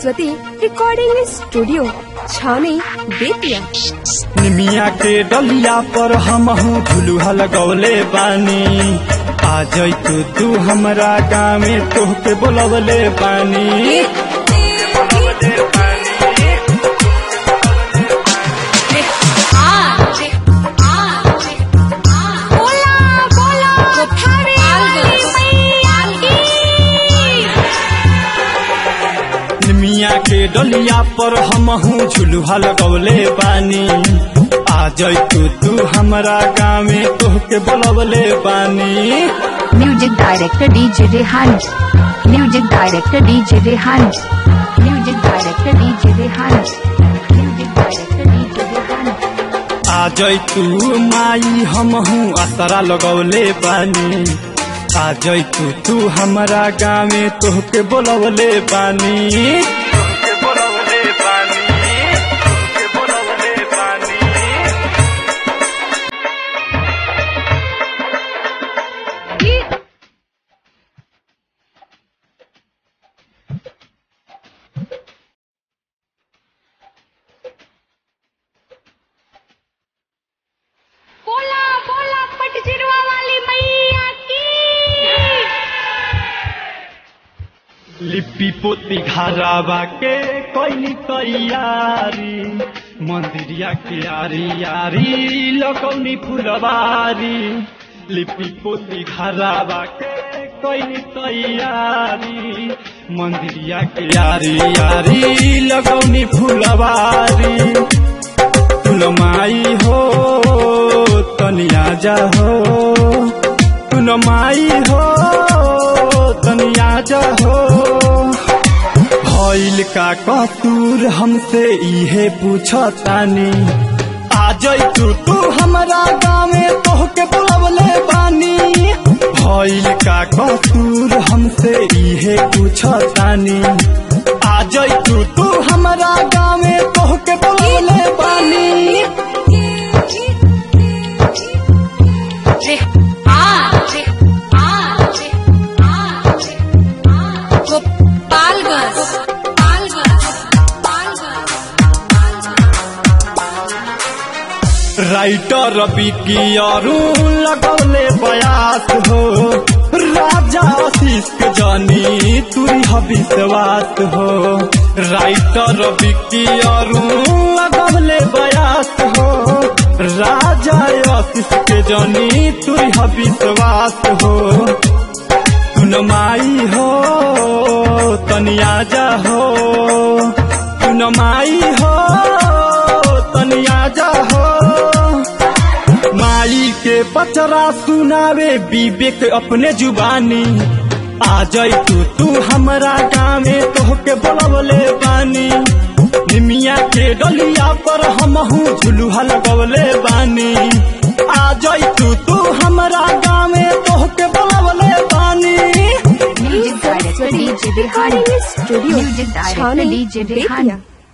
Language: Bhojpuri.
सरस्वती रिकॉर्डिंग स्टूडियो छावनी बेतिया निमिया के डलिया पर हमहू झुलुहा लगौले बानी आ जैतू तू हमरा गाँव में तोहके बोलवले बानी निमिया के डलिया पर हमहू झुलुहा लगौले बानी आ जैतू तू हमरा गाँव में तोहके बोलवले बानी Music director DJ Rehan. Music director DJ Rehan. Music director DJ Rehan. Music director DJ Rehan. आ जैतू माई हमहू असरा लगौले बानी आ जैतू तू हमरा गाँव में तोहके बोलवले बानी तोहके बोलवले बानी तोहके बोलवले बानी बोला बोला पटजिरवा वाली मैया की लिपि पोती घरावा के कैली तैयारी मंदिरिया के आरी आरी लगौनी फुलवारी लिपि पोती घरावा के कैली तैयारी मंदिरिया के आरी आरी लगौनी फुलवारी फुल माई हो तनिया जा हो फुल माई हो तनिया जा हो भइल का कसूर हमसे इहे पूछतानी आ जैतू तू हमरा गाँव में तोहके बोलवले बानी भइल का कसूर हमसे इहे पूछतानी आ जैतू तू हमरा गाँव में तोहके बोलवले बानी राइटर बिकी अरुण लगौले बयास हो राजा आशीष के जानी तुरी ह विश्वास हो राइटर बिकी अरुण लगौले बयास हो राजा आशीष के जानी तुरी ह विश्वास हो तुन माई हो तनिया जा हो तुन माई हो तनिया जा हो माई के पचरा सुनावे विवेक अपने जुबानी आ जैतू तू हमरा गाँव में तोहके बोलवले बानी निमिया के डलिया पर हमहू झुलुहा लगवले बानी आ जैतू तू हमरा गाँव में तोहके बोलवले बानी Music director DJ Rehan. Recording studio Music director Chhawani DJ Rehan. Bettiah